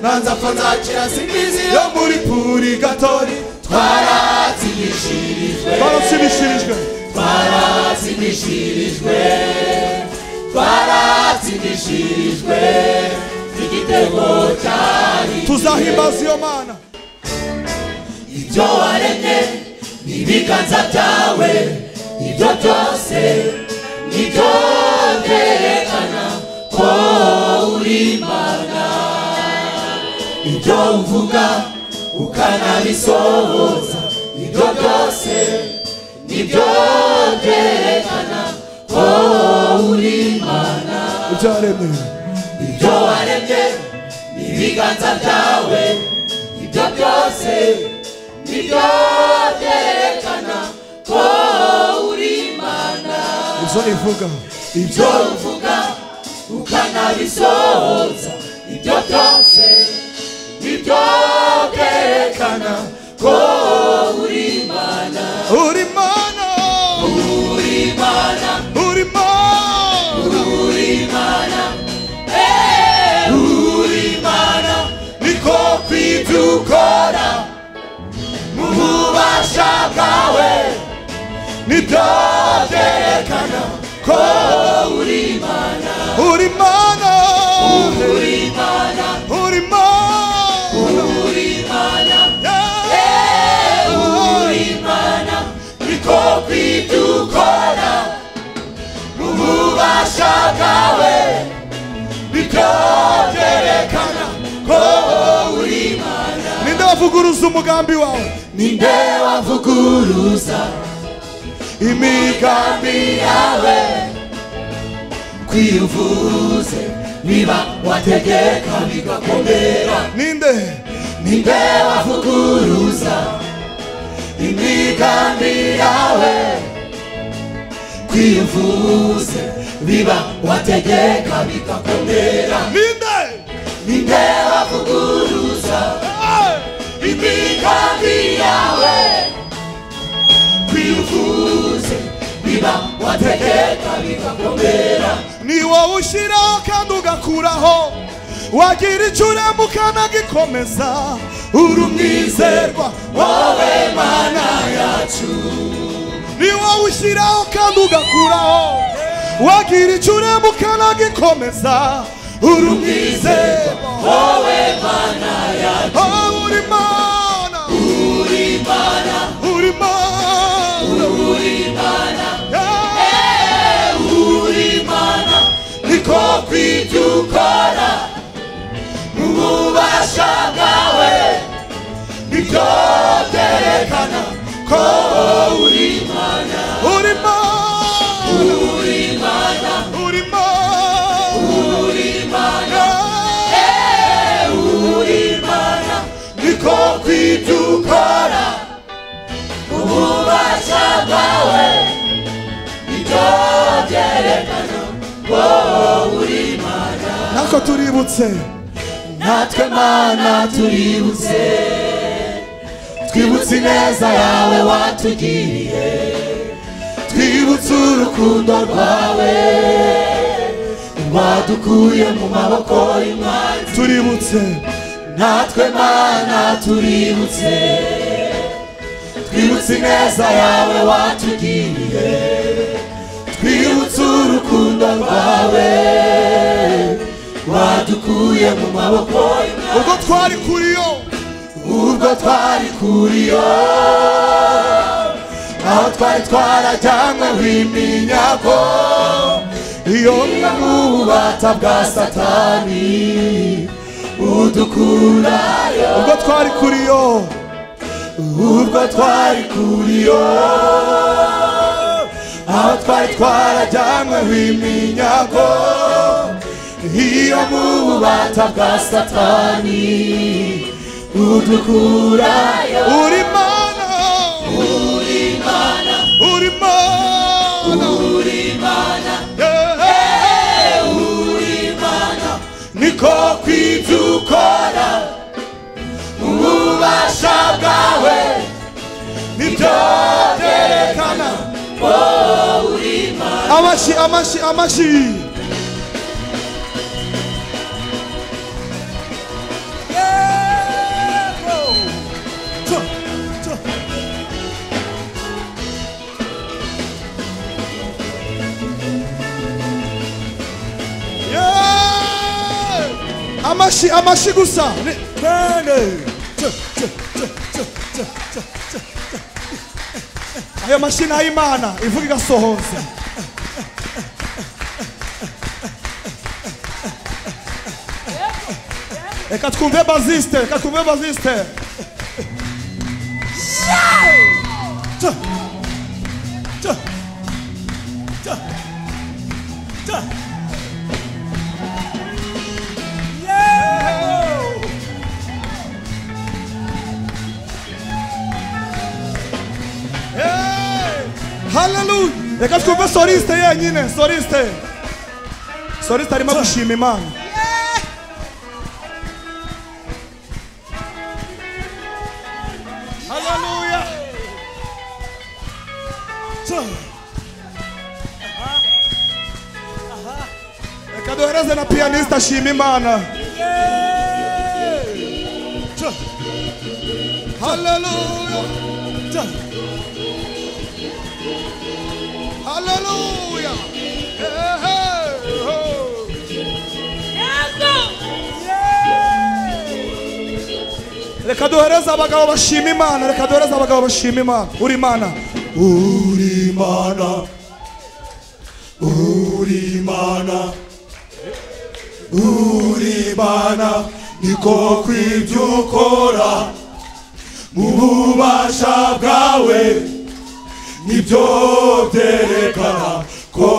nanzapfa nzakira simbizi yo muri puri gatori twaratsimishirijwe twarashimishirijwe twaratsimishirijwe twaratsimishirijwe igitego cyari tuzahimbaza iyo mana ibyo waremye n'ibiganza byawe ibyo byose nibyo byerekana ko uri imana ibyo uvuga ukanabisohoza ibyo byose nibyo byerekana ko uri imana ibyaremwe ibyo waremye n'ibiganza byawe ibyo byose nibyo byerekana ko uri imana ibyo ivuga ibyo ibyo uvuga ukanabisohoza ibyo byose nibyo byerekana ko uri imana uri mana uri imana uri mana uri imana Eh, uri imana niko ibyukora mu bubasha bwawe nibyo byerekana ko uri imana uri mana uri imana uri mana uri imana Yeah. uri imana niko kwibyukora mu bubasha bwawe nibyo byerekana ko uri imana ninde wavuguruza umugambi wawe ninde wavuguruza imigambi imigambi yawe kwivuze niba wategeka bigakomera ninde ninde wavuguruza imigambi yawe kwivuze niba wategeka bigakomera ninde ninde wavuguruza Eh. imigambi yawe kwivuze niba wategeka bigakomera ni wowe ushyiraho kandi ugakuraho wagira icyo urema ukanagikomeza uri umwizerwa wowe mana yacu ni wowe ushyiraho kandi ugakuraho wagira icyo urema ukanagikomeza uri umwizerwa wowe mana yacu Ah, uri mana uri mana uri mana uri mana Yeah. uri mana niko kwibyo ukora mu bubasha bwawe nibyo byerekana ko uri mana uri mana uri mana uri mana uri mana uri mana niko kwibyuka ukora ububasha bwawe nibyo byerekana ko uri imana ntako tuributse natwe mana tuributse twibutse ineza yawe watugiriye twibutse urukundo rwawe wadukuye mu maboko y'umwanzi tuributse natwe mana tuributse twibutse ineza yawe watugiriye twibutse urukundo rwawe wadukuye mu maboko y'Imana. ubwo twari kuri yo ubwo twari kuri yo aho twari twarajyanywe w'iminyago iyo n'ububata bwa satani udukurayo ubwo twari kuri yo ubwo twari kuri yo aho twari twarajyanywe w'iminyago iyo mu bubata bwa satani udukurayo uri mana uri imana uri mana uri imana Yeah. uri imana niko kwibyuka dukora mu bubasha bwawe nibyo byerekana uri imana amashyi amashyi amashyi Hey! amashi amashi gusa Ni- nene Tse, tse, tse, tse, tse, tse, tse, tse. ayo mashi ni ay'imana ivuga igasohoza reka twumve bazisite reka twumve bazisite Tse, tse, tse, tse. Yeah! Hey! haleluya reka twumve sorisite yenyine sorisite sorisite arimo gushima imana haleluya reka duhereze na piyaniste ashima imana haleluya Hallelujah. Hey, hey, oh. reka duhereze abagabo bashima imana reka duhereze abagabo bashima imana uri imana Uri mana, uri mana, uri mana, niko kw'ibyo ukora mu bubasha bwawe nibyo byerekana ko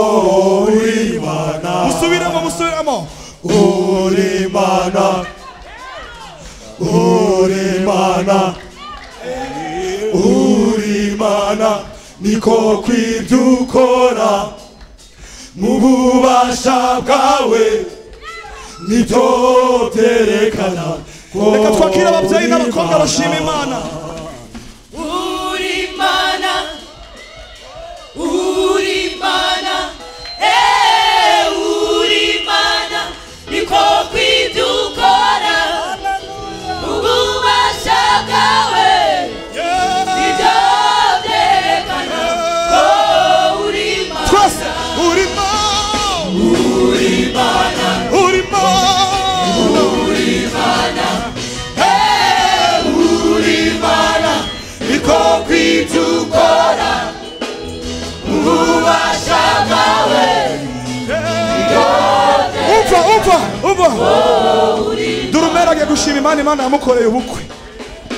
uri mana, musubiremo musubiremo uri mana, uri mana, uri mana, niko kw'ibyo ukora mu bubasha bwawe nibyo byerekana ko reka twakire ababyeyi uri n'abakobwa Imana. bashima imana Urimana, Urimana, eh, Urimana, niko kw'ibyo ukora, ububasha bwawe nibyo byerekana ko uri Imana. twese urimo uri imana niko kw'ibyo ukora mu bubasha bwawe umva umva umva durumera agiye gushima imana imana yamukoreye ubukwe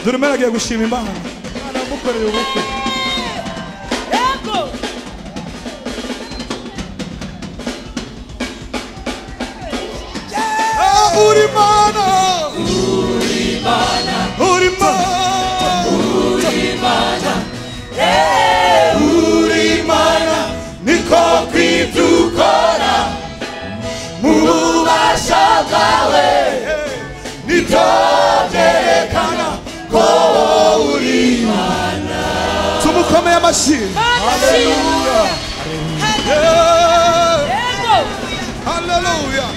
durumera agiye gushima imana imana yamukoreye ubukwe Ah, uri imana uri imana uri mana niko kw'ibyo ukora mu bubasha bwawe nibyo byerekana ko uri tumukomeye amashyi Hallelujah. Yeah, Yego. hallelujah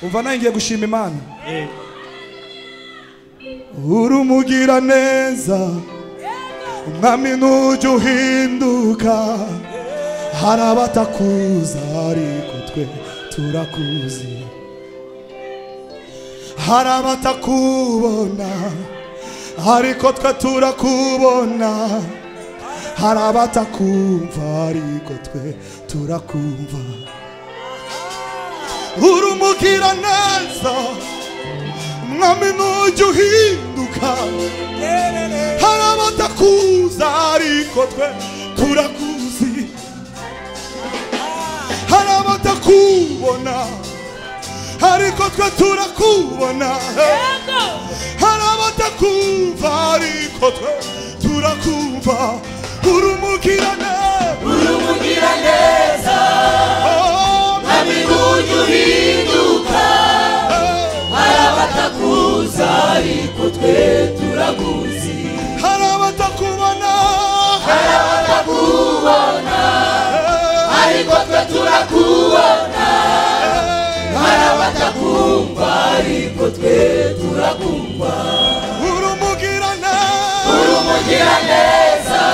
umva nawe ngiye gushima imana uri umugira neza umwami nujya uhinduka hari abatakuza ariko twe turakuzi hari abatakubona ariko twe turakubona hari abatakumva ariko twe turakumva uri umugira neza mwami nujya uhinduka hari abatakuza ariko twe turakuzi hari abatakubona ariko twe turakubona hari abatakumva ariko twe turakumva uri umugirane uri umugiraneza oh, nami nujya uhinduka hari abatakuza ariko twe turakuzi hari abatakubona hari abatakubona ariko twe turakubona hari abatakumva ariko twe turakumva uri umugirane uri umugiraneza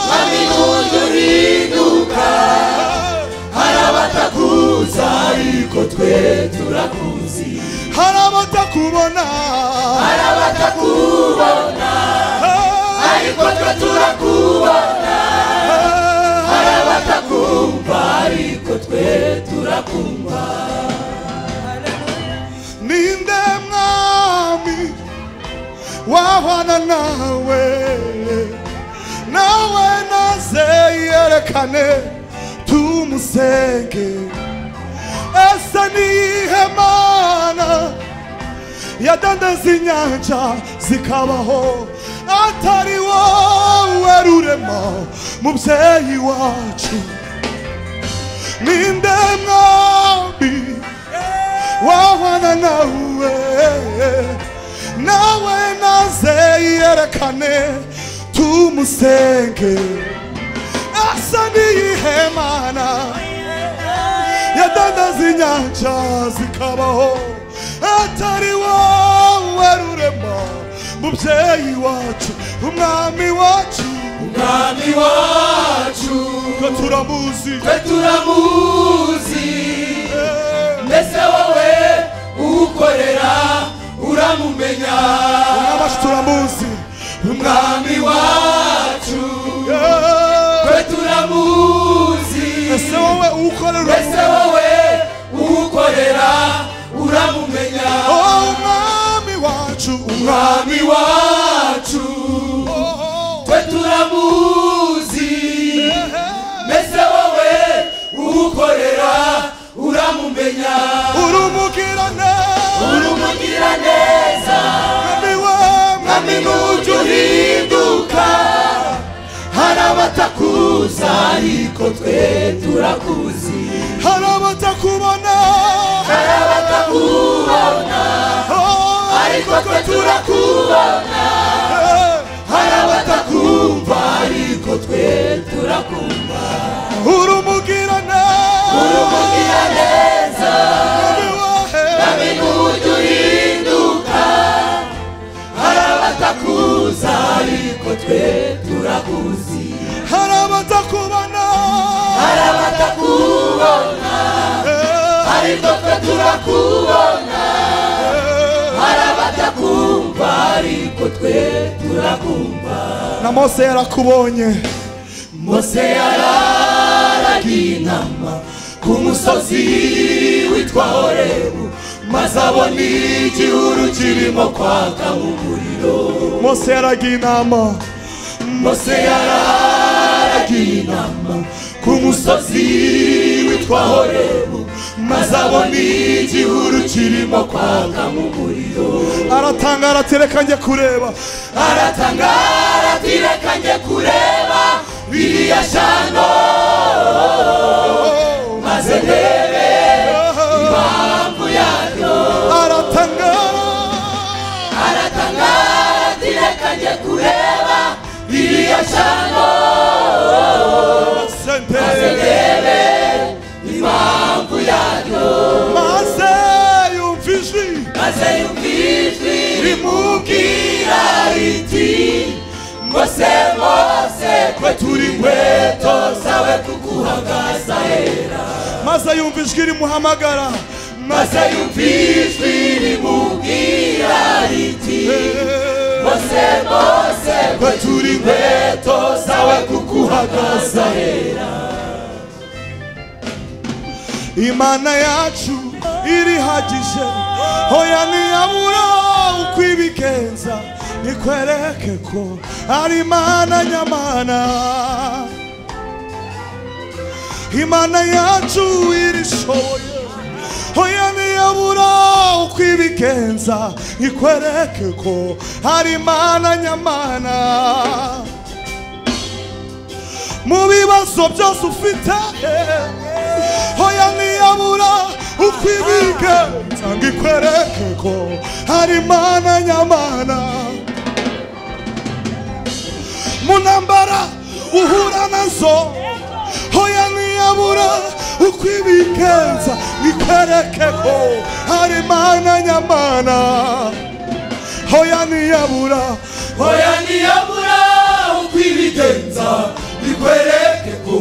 nami nujya uhinduka hari abatakuza ariko turakubona hari abatakumva ariko twe turakumva ninde mwami wahwana nawe nawe naze yerekane tumusenge ese niyihe mana yadandeza inyanja zikabaho atari wowe rurema mubyeyi wacu ninde mwami wahwana nawe nawe naze yerekane tumusenge asa niyihe mana yadandaza inyanja zikabaho atari wowe rurema mubyeyi wacu umwami wacu umwami wacu twe turamuzi twe turamuzi mbese wowe uwukorera uramumenya abacu turamuzi umwami wacu Yeah. twe turamuzi ese wowe uwukorera mbese wowe uwukorera uramumenya umwami wacu umwami umwami wacu twe turamuzi mbese wowe uwukorera uramumenya urumugirane urumugira neza umwami mwami w'amami n'ujya uhinduka hari abatakuza ariko twe turakuzi hari abatakubona hari abatakubona Oh, ariko twe turakubona eh, hari abatakumva ariko twe turakumva urumugirane urumugira neza umwami wawe mwami n'ujya uhinduka hari abatakuza ariko twe turakuzi hari abatakubona hari abatakubona Eh, ariko twe turakubona eh. hari abatakumva ariko twe turakumva na mose yarakubonye mose yararagiye inama ku musozi witwa horebu maze abona igihuru kirimo kwaka mu muriro mose yaragiye inama mose yararagiye inama ku musozi witwa horebu maze abona igihuru kirimo kwaka mu muriro aratangara ati reka njye kureba aratangara ati reka njye kureba biriya shano maze ndebe impamvu yaryo aratangara aratangara ati reka njye kureba biriya shano sente ndebe impamvu yaryo maze yumva ijwi maze yumva ijwi rimubwira riti mose mose twe turi nkweto zawe kuguhagaza hera maze yumva ijwi rimuhamagara maze maze yumva ijwi rimubwira riti mose mose twe turi nkweto zawe kuguhagaza hera imana yacu irihagije hoya ntiyabura uko ibigenza nikwereke ko ari imana nyamana imana yacu irishoboye hoya ntiyabura uko ibigenza ikwereke ko ari imana nyamana mu bibazo byose ufite hoya ntiyabura uko ibigenza ngo ikwereke ko hari imana nyamana mu ntambara uhura nazo hoya ntiyabura uko ibigenza ngo ikwereke ko hari imana nyamana hoya ntiyabura hoya ntiyabura uko ibigenza bikwereke ko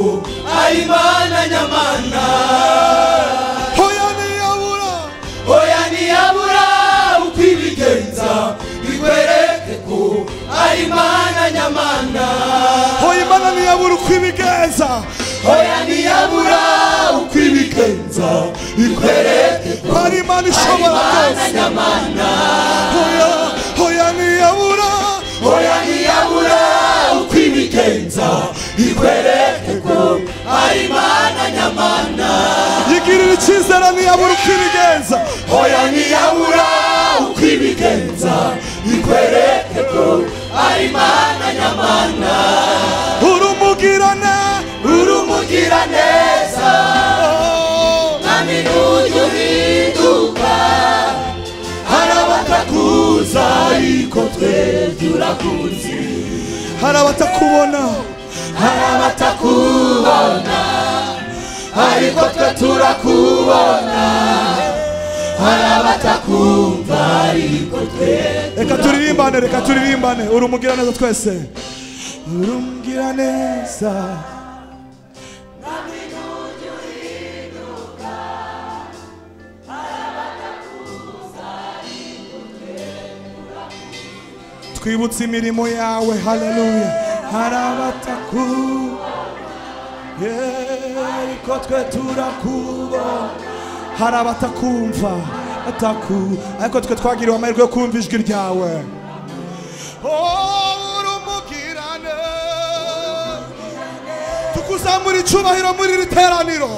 ari imana nyamana hoya ntiyabura hoya ntiyabura uko ibigenza bikwereke ko ari imana nyamana hoya ntiyabura uko ibigenza ikwereke ko hari imana ishobora imana byose nyamana hoya hoya ntiyabura hoya ntiyabura uko ibigenza ikwereke ko ari imana nyamana yigirira icyizere ntiyabura uko ibigenza hoya ntiyabura uko ibigenza ikwereke ko ari imana nyamana urumugirane uri umugiraneza mwami n'ujya uhinduka hari abatakuza ariko twe turakuzi hari abatakubona hari abatakubona ariko twe turakubona hari abatakumva ariko twe reka turirimbane reka turirimbane urumugiraneza twese urumugiraneza twibutse imirimo yawe haleluya hari abataku Yeah, ariko twe turakubona hari abatakumva ataku ariko twe twagiriwe amahirwe yo kumva ijwi ryawe Oh, uri umugirane. tukuzamura icyubahiro muri iri teraniro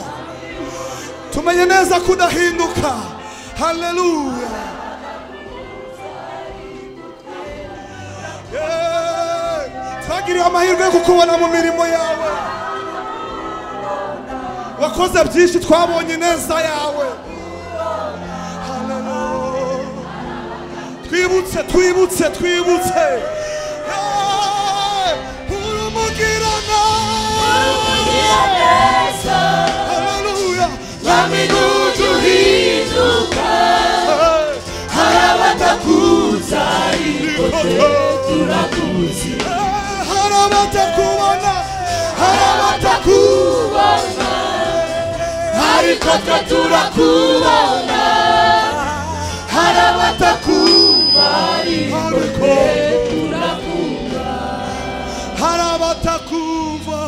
tumenye neza ko udahinduka haleluya Yeah. twagiriwe amahirwe yo kukubona mu mirimo yawe wakoze byinshi twabonye ineza yawe Hallelujah. twibutse twibutse twibutse Hey, urumugirana ugira neza Hallelujah. mwami n'ujya uhinduka Hey, hari abatakuza ariko twe turakuzi hari abatakubona hari kubona ariko twe turakubona hari abatakumva ariko abatakubona turakumva hari abatakumva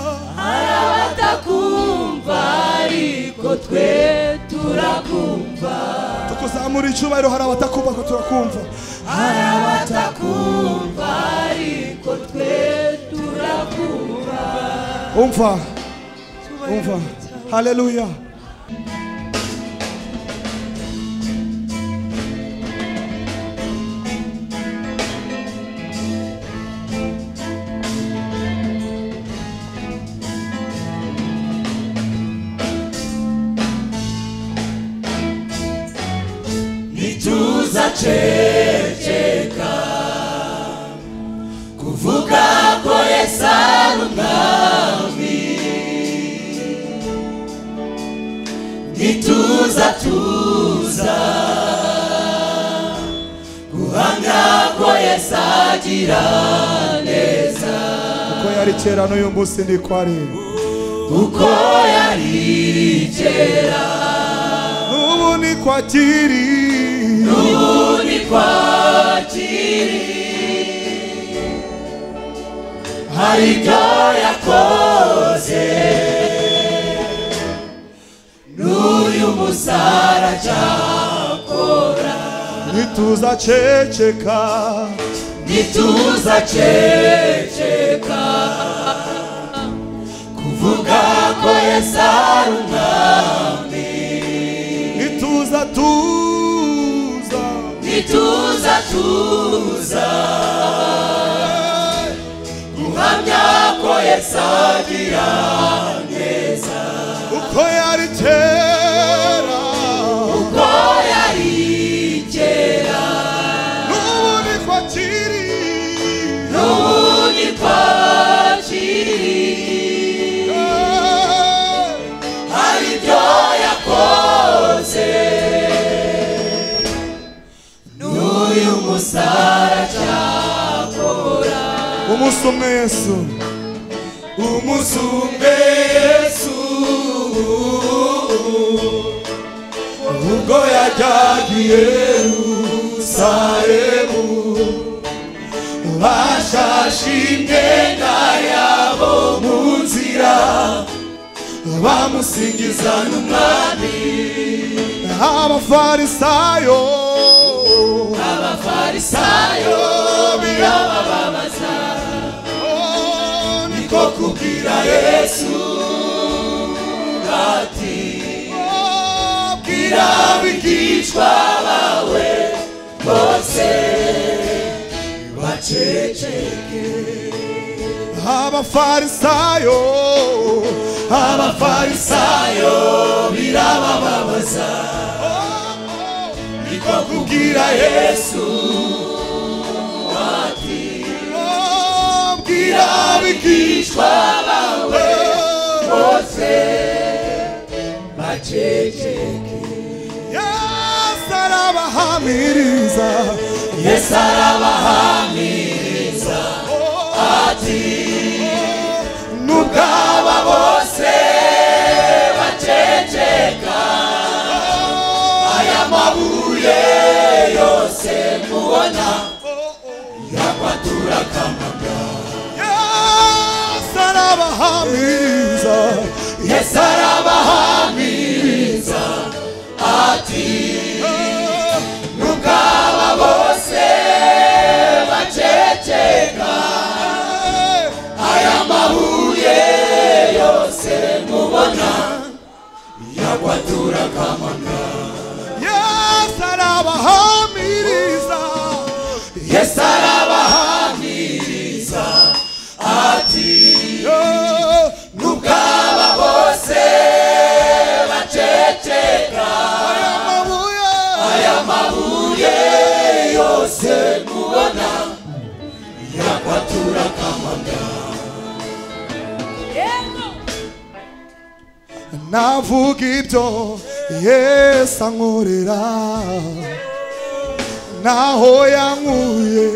abatakumva ariko twe turakumva tukuzamura icyubahiro hari abatakumva ko turakumva hari abatakumva ariko twe turakumva umva umva haleluya ntituzaceceka kuvuga ko yesu ari umwami ntituzatuza guhamya ko yesu agira neza uko yari kera n'uyu munsi ndi ko ari uko yari kera n'ubu ni ko akiri ubu ni kwakiri hari ibyo yakoze n'uyu musara cyakora ntituzaceceka ntituzaceceka kuvuga ko yesu ari umwami ntituzatuza ntituzatuza guhamya ko yesu agira neza uko yari kera ko yari kera n'ubu ni ko akiri n'ubu ni kwakiri hari ibyo yakoze n'uyu musara cyakora umunsi umwe yesu umunsi umwe yesu ubwo yajyaga i yerusalemu bashashe imyenda yabo mu nzira bamusingiza n'umwami abafarisayo abafarisayo birabababaza Oh, ni- ko kubwira yesu ati oh, bwira abigishwa bawe bose baceceke abafarisayo abafarisayo birabababaza niko kubwira yesu Oh, bwira abigishwa bawe bose baceceke yesu arabahamiriza yesu arabahamiriza ati n'ubwaba bose baceceka aya mabuye yose mubona yakwatura kamaga yesu arabahamiriza yesu arabahamiriza ati n'ubwaba bose baceceka Eh, aya mabuye yose mubona yakwatura kamanga yesu arabahamiriza yesu arabahamiriza ati Eh, n'ubwaba bose baceceka amabuye aya mabuye yose mubona yakwatura kamanga navuga ibyo yesu ankorera naho yankuye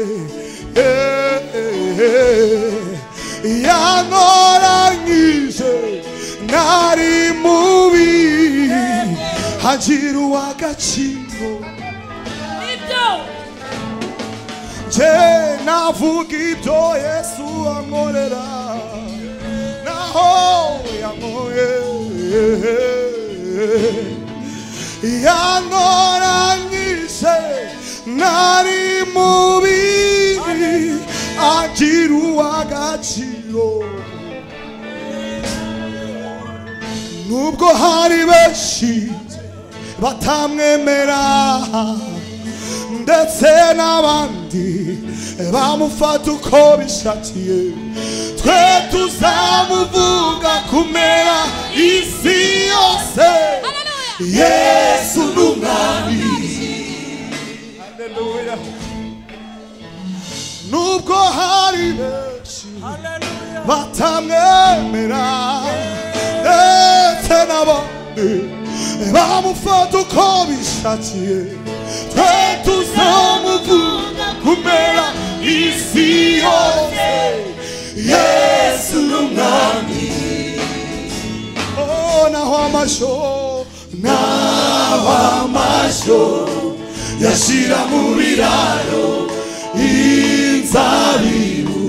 eh, eh, eh. yankoranyije nari mubi hagira uw'agaciro Je navuga ibyo Yesu ankorera naho yankoye yankoranyije nari mubi agira uw'agaciro nubwo hari benshi batamwemera ndetse n'abandi bamufata uko bishakiye twe tuzamuvuga kumera isi yose yesu n'umwami nubwo hari benshi batamwemera ndetse n'abandi bamufata uko bishakiye twe tuzamuvuga kumera isi yose yesu n'umwami Oh, naho amasho naho amashyo yashyira mu biraro inzabibu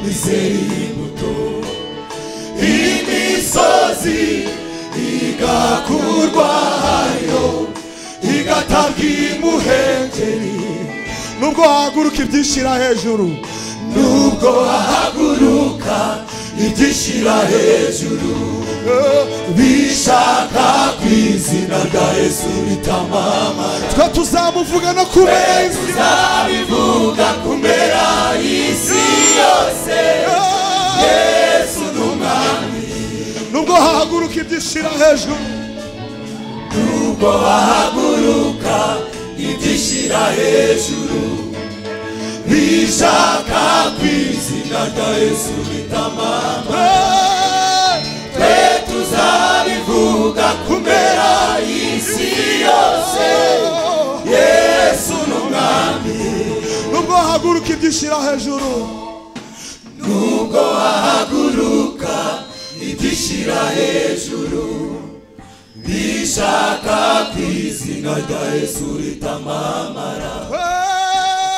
nizera imbuto imisozi igakurwayo igatabwa imuhengeri nubwo haguruka ibyishira hejuru nubwo haguruka ibyishyira hejuru bishaka ku izina rya yesu bitamamara twe tuzamuvuga no kumera isi tuzabivuga kumera isi yose yose. yesu n'umwami nubwo hahaguruka ibyishira hejuru nubwo hahaguruka ibyishyira hejuru bishaka ku izina rya yesu bitamamara twe tuzabivuga kumera isi yose yesu n'umwami nubwo hahaguruka ibyishira hejuru nubwo wahaguruka ibyishyira hejuru bishaka ku izina rya yesu ritamamara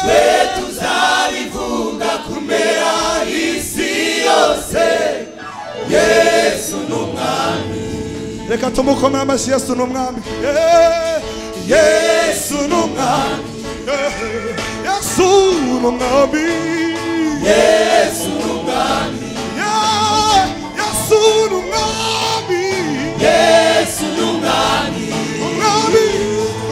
twe tuzabivuga kumera isi yose yesu n'umwami reka tumukomere amashyi yesu ni umwami Eh, yesu ni umwami Eh, yesu ni umwami yesu ni umwami Yeah, yesu ni umwami yesu ni umwami umwami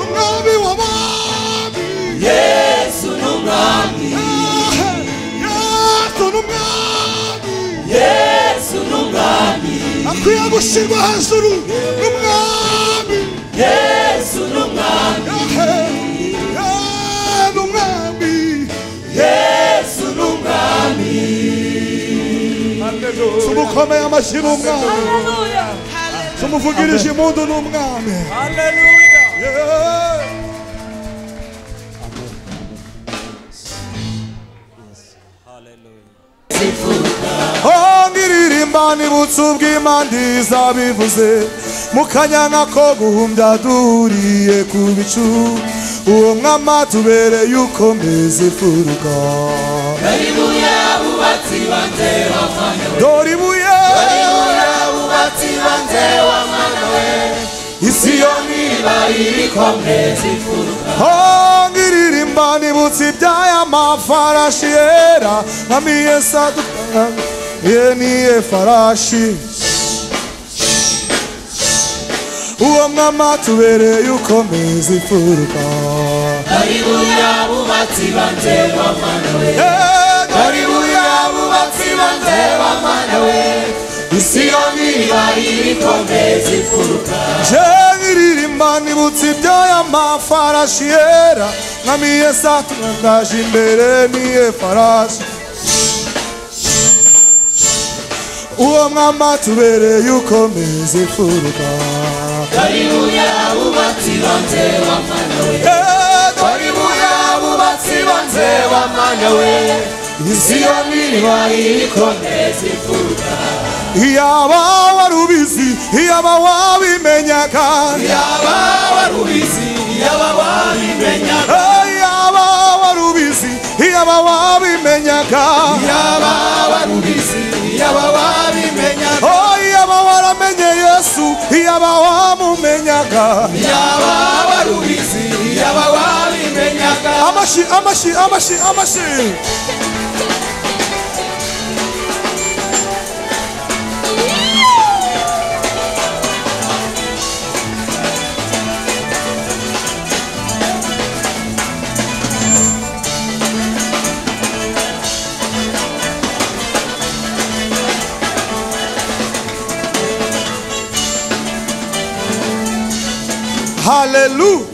umwami w'abami yesu ni umwami Eh, yesu ni umwami yesu ni umwami akwiye gushyirwa hejuru n'umwami yesu ni umwami Eh, n'umwami yesu ni umwami tumukomeye amashyi n'umwami Haleluya. tumuvugirije impundu n'umwami Haleluya. Yeah. Oh, ngiririmba nibutse ubw'Imana izabivuze mu kanyana ko guhumbya duhuriye ku bicu uwo mwama tubereye ukomeze furuka baribuya bubatsi banze wafanya dore ibuye baribuya bubatsi banze wamanawe isiyoni bayiri komezi furuka Oh, ngiririmba nibutse iby'aya mafarashi yera nkamiye saduka ye niye farashi uwo mwama tubereye ukomeza imfuruka baribuya bubatsi banze wamanawe baribuya bubatsi banze wamanawe isiyoni bayiri komezi furuka je ngiririmba nibutse iby'aya mafarashi yera nkamiye saduka ndaje imbere niye farashi uwo mwama tubereye ukomeza imfuruka baribuya bubatsi banze wamanawe baribuya bubatsi banze wamanawe isiyoni bayiri komezi furuka iyaba warubizi iyaba wabimenyaga yaba warubizi yaba wabimenya iyaba warubizi iyaba wabimenyaga yaba warubizi yaba wabimenya iyaba waramenye yesu iyaba wamumenyaga yaba warubizi yaba wabimenya amashi amashi amashi amashi haleluya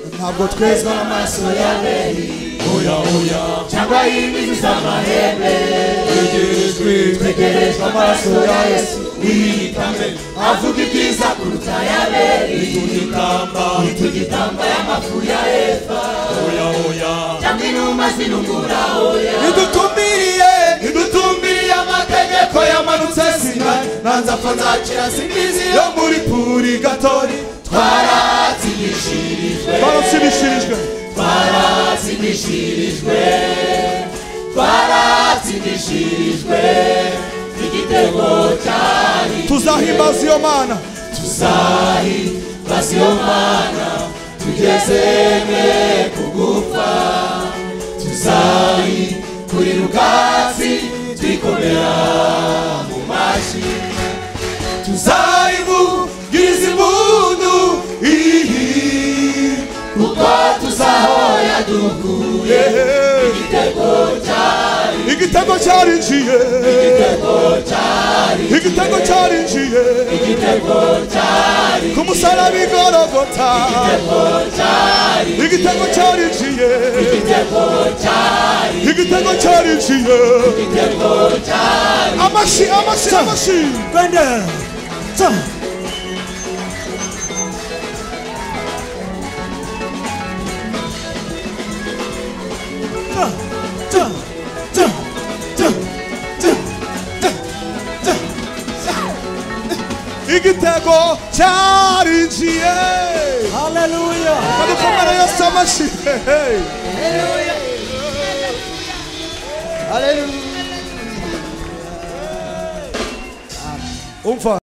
ntabwo twezwa n'amaso ya oya oya Cyangwa y'imizi z'amahembe. twegerejwe Tegerejwe amaso ya Yesu. wiyitambe Avuga ibyiza kuruta ay'Abeli. tugitamba Tugitamba y'amafu ya Efa. oya oya Cyangwa inuma zinungura oya. idutumbiriye idutumbiriye amategeko yamanutse sinari nanza apfa nzakira simbizi yo muri puri gatori twaratsigishirijwe barashimishirijwe twaratsigishirijwe twaratsigishirijwe igitego cyari tuzahimbaza iyo mana tuzahi basiyomana tugezeme kugupfa tuzahi kuri rukatsi twikomera mu mashyi tuzayivugiriza impundu ihi kuko tuzahoya dukuye igitego cyarinjiye igitego cyarinjiye ku musaraba igorogota igitego cyarinjiye igitego cyarinjiye amashi amashi amashi bende igitego cyarinjiye haleluya kadikomera yose amashyize umva